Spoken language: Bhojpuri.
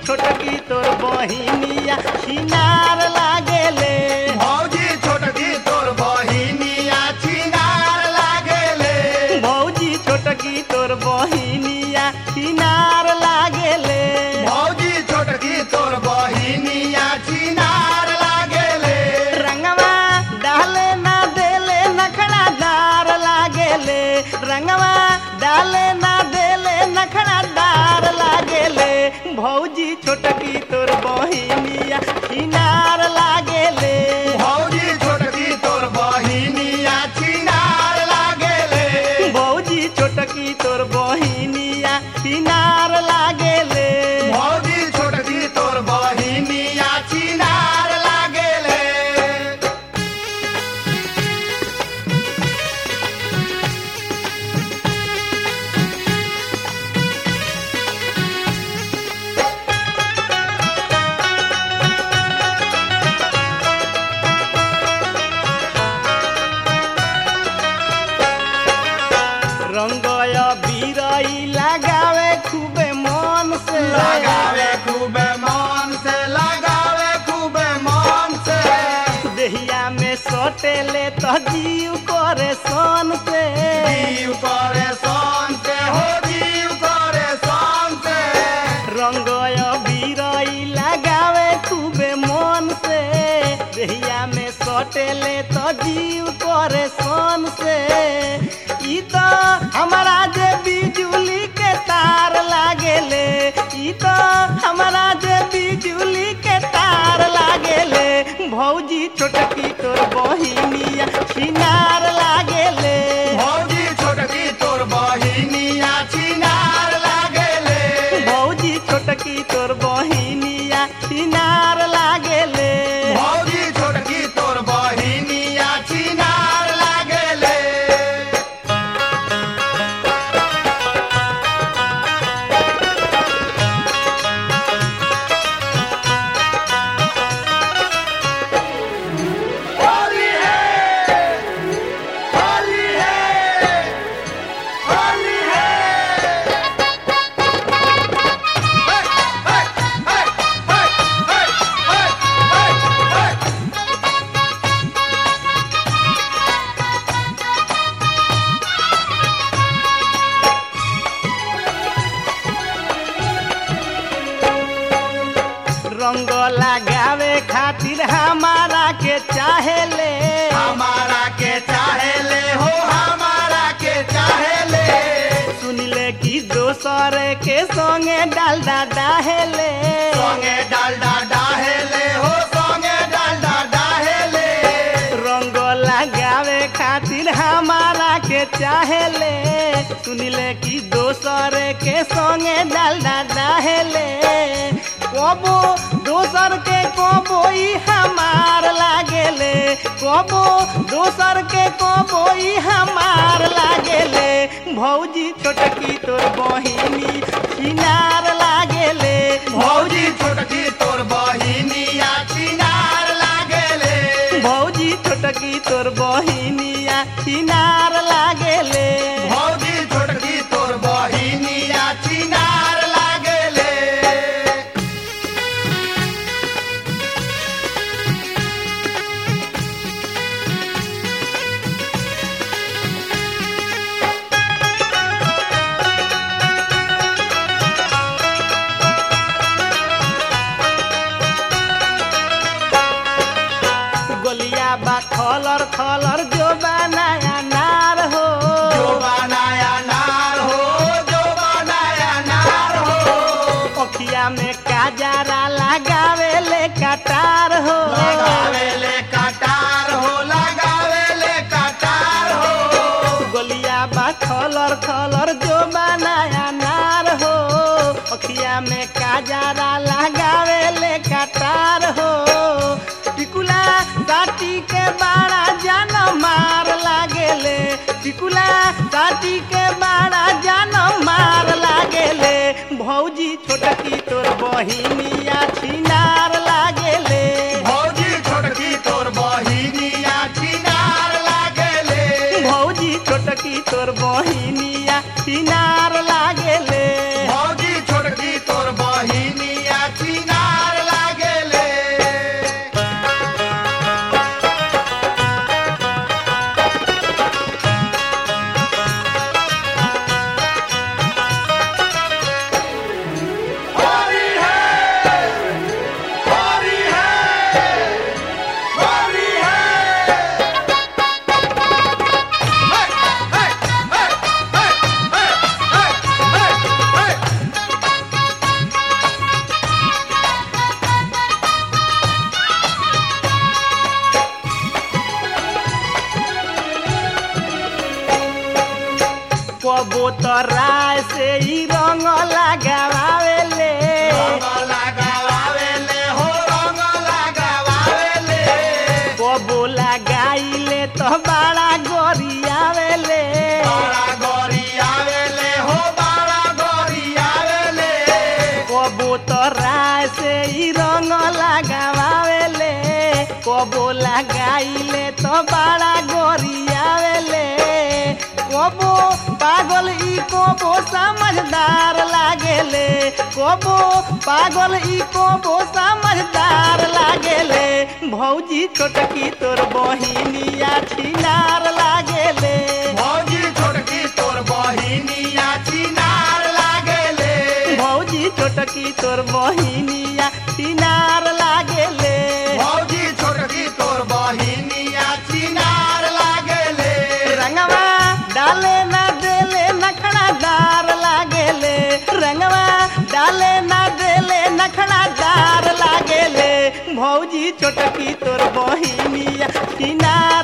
छोटकी तोर बहिनिया छिनार लागेले भौजी छोटकी तोर बहिनिया छिनार लागेले भौजी छोटकी तोर बहिनिया छिनार लागेले भौजी छोटकी तोर बहिनिया छिनार लागेले रंगवा डाले ना देले नखड़ा दार लागेले रंगवा डाले ना देले नखड़ा दार लागेले भौजी छोटकी तोर बहिनिया छिनार लागेले भौजी छोटकी तोर बहिनिया छिनार लागेले भौजी छोटकी तोर बहिनिया छिनार लागेले भौजी छोटकी तोर बहिनिया छिनार लागेले रंगय बीरई लगावे खूबे मन से लगावे खूबे मन से लगावे खूबे मन से देहिया में सटेले तो जीव करे सन से जीव करे सन से हो जीव करे सन से रंगय बीरई लगावे खूबे मन से देहिया में सटेले तो जीव करे सन से ई तो हमारा जे बिजुली के तार लागेले ई तो हमारा जे बिजुली के तार लागेले भौजी छोटकी तोर बहिनिया छिनार लागेले भौजी छोटकी तोर बहिनिया छिनार लागेले भौजी छोटकी तोर बहिनिया छिनार लागेले भौजी छोटकी तोर बहिनिया छिनार लागेले होली है होली है होली है हे हे हे हे हे हे हे रंग लगावे खातिर हमारा के चाहेले हमारा के चाहे ले हो हमारा के चाहे ले सुनिले कि दोसर के संगे डालडा डाहेले सोंगे डालडा डाहे ले हो सोंगे डालडा डाहे ले रंग लगावे खातिर हमारा के चाहेले सुनिले कि दोसर के संगे डालडा डाहेले कबो दोसर के कबो ई हमार लागेले कबो दोसर के कबो ई हमार लागेले भौजी छोटकी तोर बहिनी छिनार लागेले भौजी छोटकी तोर बहिनिया छिनार लागेले भौजी छोटकी तोर बहिनिया छिनार लागेले भौजी छोटकी तोर बहिनिया छिनार लागेले गोलिया बा थलर थलर जो बनाया नार हो जो बनाया नार हो जो बनाया नार हो अखिया में काजरा लगावे ले कटार हो लगावे ले कटार हो लगावे ले कटार हो गोलिया बा थलर थलर जो बनाया नार हो अखिया में काजरा लगावे ले कटार हो टिकुला काटी के बाड़ा जान मार लागेले टिकुला काटी के बाड़ा जान मार लागेले भौजी छोटकी तोर बहिनिया छिनार लागेले भौजी छोटकी तोर बहिनिया छिनार लागेले भौजी छोटकी तोर बहिनिया छिनार लागेले भौजी छोटकी तोर बहिनिया छिनार कबो तो राय से ही रंग लगावेले रंग लगावेले हो रंग लगावेले कबो लगाइले तो बड़ा गोरियावेले बड़ा गोरी आवेले हो बड़ा गोरी आवेले कबो तो राय से ही रंग लगावेले कबो लगाइले तो बड़ा गोरियावेले कबो पागल ई कबो समझदार लागेले कबो पागल ई कबो समझदार लागेले भौजी छोटकी तोर बहिनिया छिनार लागेले भौजी छोटकी तोर बहिनिया चिनार लागेले भौजी छोटकी तोर बहिनिया छिनार लागेले भौजी छोटकी तोर बहिनिया चिनार लागेले रंगवा डाले ना देले नखड़ादार लागेले रंगवा डाले ना देले नखड़ादार लागेले भौजी छोटकी तोर बहिनिया किनार